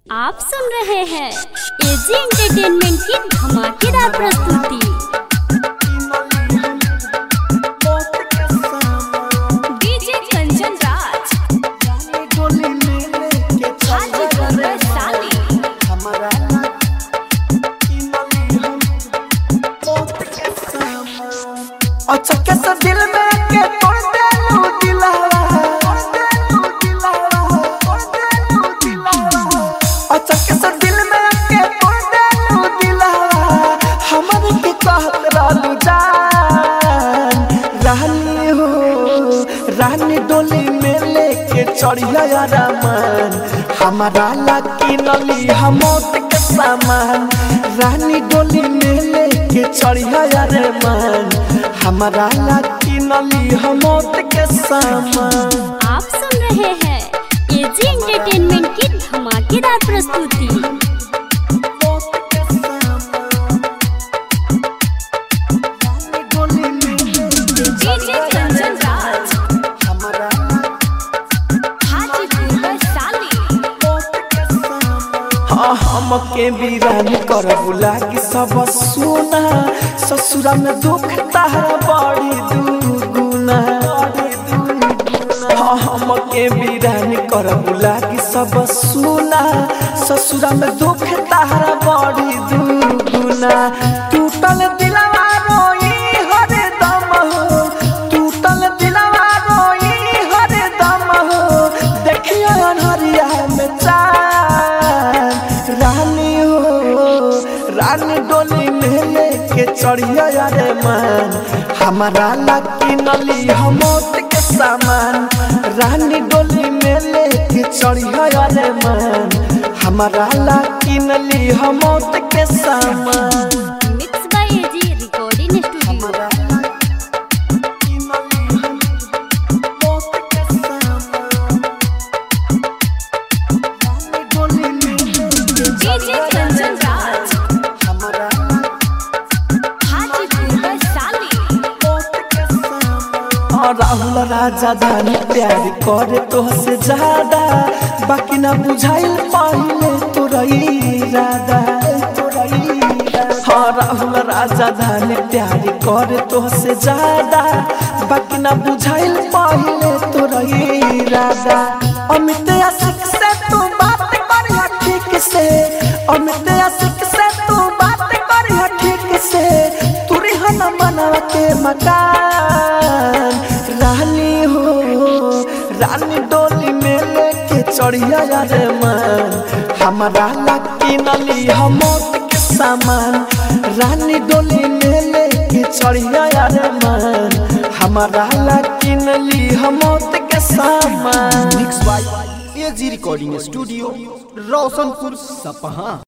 आप सुन रहे हैं एजी एंटरटेनमेंट की धमाकेदार प्रस्तुति डीजे कंचन राज हाजी गंगा साली अच्छा कैसा दिल में के तोड़ दे लू दिलावा अच्छा कैसा दिल में के तोड़ दे लू दिलावा हमर के कहत रहलू जान रानी हो रानी डोली में लेके चढ़िया रामान हमारा लकी नली हम के सामान रानी डोली में लेके चढ़िया रे मान हमारा लकी नली हम के सामान आप सुन रहे हैं एजी एंटरटेनमेंट की धमाकेदार प्रस्तुति डीजे कंचन राज हाजी गंगा साली हाँ हमके वीरान कर बुला कि सब सुना ससुरा में दुख तारा बड़ी दुगुना हाँ हमके वीरान कर बुला कि सब सुना ससुरा में दुख तारा बड़ी दुगुना टूटल दिलवा रोई हर दम हो टूटल दिलवा रोई हर दम हो देखियो अनहरिया में चांद रानी हो रानी डोली में लेके चढ़िया रे मान हमारा लकी नली हम के सामान रानी डोली में लेके चढ़िया रे मान हमारा लकी नली हम के सामान mix by AG recording studio DJ Kanchan Raj हाजी गंगा साली और राहुल राजा धानी प्यार करे तो से ज्यादा बाकी ना बुझाइल पहले तो रही राधा हाँ राहुल राजा धानी प्यार करे तो से ज्यादा बाकी ना बुझाइल पहले तो रही राधा अमित आशिक से तू बात करिया ठीक से अमित आशिक से तू बात करिया ठीक से तू रिहन मनवा के मकान रानी हो रानी डोली में लेके चढ़िया रे मान हमारा लकी नली हम के सामान रानी डोली में लेके चढ़िया रे मान हमारा लकी नली हम के सामान mix by AG recording studio Roshanpur सपहा